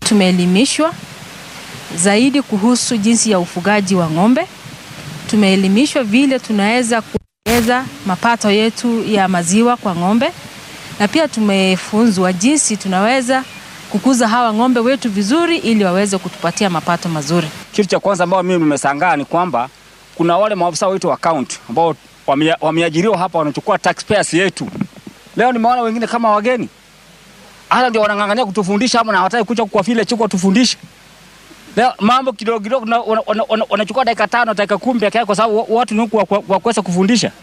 Tumeelimishwa zaidi kuhusu jinsi ya ufugaji wa ng'ombe. Tumeelimishwa vile tunaweza kuongeza mapato yetu ya maziwa kwa ng'ombe, na pia tumefunzwa jinsi tunaweza kukuza hawa ng'ombe wetu vizuri ili waweze kutupatia mapato mazuri. Kitu cha kwanza ambao mimi nimesangaa ni kwamba kuna wale maafisa wetu wa county ambao wamea- wameajiriwa hapa wanachukua taxpayers yetu. Leo nimeona wengine kama wageni hata ndio wanang'ang'ania kutufundisha ama na hawataki kuja kwa vile chuko tufundishe. Leo mambo kidogo kidogo na- wana- wana- wana- wanachukua dakika tano dakika kumi peke yake kwa sababu wa- watu ni huku wa wa kuweza kufundisha.